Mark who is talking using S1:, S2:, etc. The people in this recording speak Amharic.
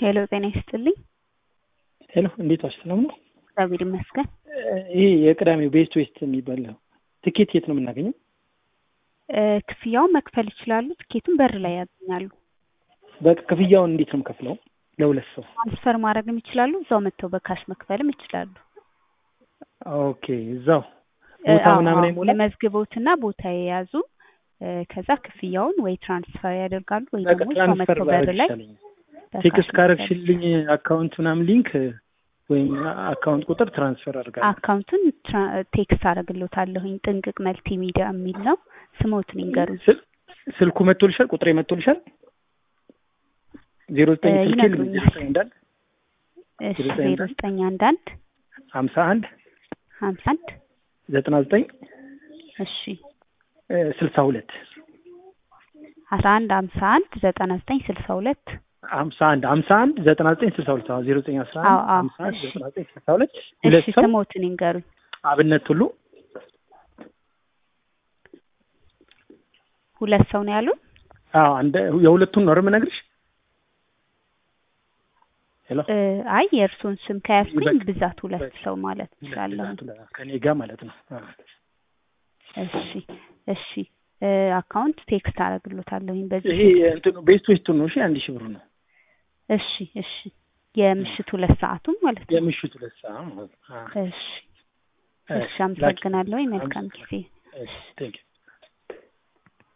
S1: ሄሎ ጤና ይስጥልኝ።
S2: ሄሎ እንዴት ዋልሽ? ሰላም ነው?
S1: እግዚአብሔር ይመስገን።
S2: ይሄ የቅዳሜው ቤስት ዌስት የሚባል ትኬት የት ነው የምናገኘው?
S1: እ ክፍያውን መክፈል ይችላሉ። ትኬቱን በር ላይ ያገኛሉ።
S2: በቃ ክፍያውን እንዴት ነው የምከፍለው? ለሁለት ሰው
S1: ትራንስፈር ማድረግም ይችላሉ። እዛው መጥተው በካሽ መክፈልም ይችላሉ።
S2: ኦኬ እዛው
S1: እ
S2: ቦታ
S1: አዎ፣
S2: ምናምን
S1: አዎ።
S2: አይሞላም?
S1: ለመዝግቦትና ቦታ የያዙ እ ከዛ ክፍያውን ወይ ትራንስፈር ያደርጋሉ ወይ
S2: በቃ
S1: ደግሞ እዛው
S2: ትራንስፈር
S1: መጥተው በር
S2: ባደርግ
S1: ላይ
S2: ይሻለኛል።
S1: በካሽ
S2: ቴክስት
S1: መክፈል
S2: ካረግሽልኝ አካውንት ምናምን ሊንክ ወይም አካውንት ቁጥር ትራንስፈር አድርጋለሁ።
S1: አካውንቱን ትራ- ቴክስት አደርግሎታለሁኝ። ጥንቅቅ መልቲ ሚዲያ የሚል ነው። ስሞትን ይንገሩኝ።
S2: ስል- ስልኩ መጥቶልሻል? ቁጥሬ መጥቶልሻል? ዜሮ ዘጠኝ
S1: እ
S2: ስልኬ
S1: ይነግሩኛል።
S2: ዜሮ ዘጠኝ እንዳል
S1: እሺ
S2: ዜሮ ዘጠኝ
S1: ዜሮ ዘጠኝ አንድ አንድ
S2: ሀምሳ አንድ
S1: ሀምሳ አንድ
S2: ዘጠና ዘጠኝ
S1: እሺ
S2: ስልሳ ሁለት
S1: አስራ አንድ ሀምሳ አንድ ዘጠና ዘጠኝ ስልሳ ሁለት
S2: ሀምሳ አንድ ሀምሳ አንድ ዘጠና ዘጠኝ ስልሳ ሁለት አዎ ዜሮ ዘጠኝ አስራ
S1: አዎ፣
S2: አንድ
S1: አዎ፣
S2: ሀምሳ አንድ
S1: እሺ።
S2: ዘጠና ዘጠኝ ስልሳ ሁለት ሁለት
S1: እሺ
S2: ሰው
S1: ስሞትን ይንገሩኝ።
S2: አብነት ሁሉ
S1: ሁለት ሰው ነው ያሉን?
S2: አዎ አንድ የሁለቱን ነው የምነግርሽ ሄሎ
S1: እ አይ የእርሶን ስም ከያዝኩኝ
S2: በቃ፣
S1: ብዛት ሁለት
S2: በቃ።
S1: ሰው ማለት እችላለሁ።
S2: ከኔ ጋር ማለት ነው አዎ።
S1: እሺ እሺ እ አካውንት ቴክስት አደርግሎታለሁኝ በዚህ
S2: ይሄ እንትኑ ቤስት ዌስቱን ነው እሺ አንድ ሺህ ብሩ ነው
S1: እሺ እሺ የምሽት ሁለት ሰዓቱም ማለት ነው።
S2: የምሽቱ ሁለት ሰዓት ማለት ነው አዎ።
S1: እሺ
S2: እሺ
S1: እሺ አመሰግናለሁኝ። መልካም ጊዜ።
S2: እሺ ቴንክ ዩ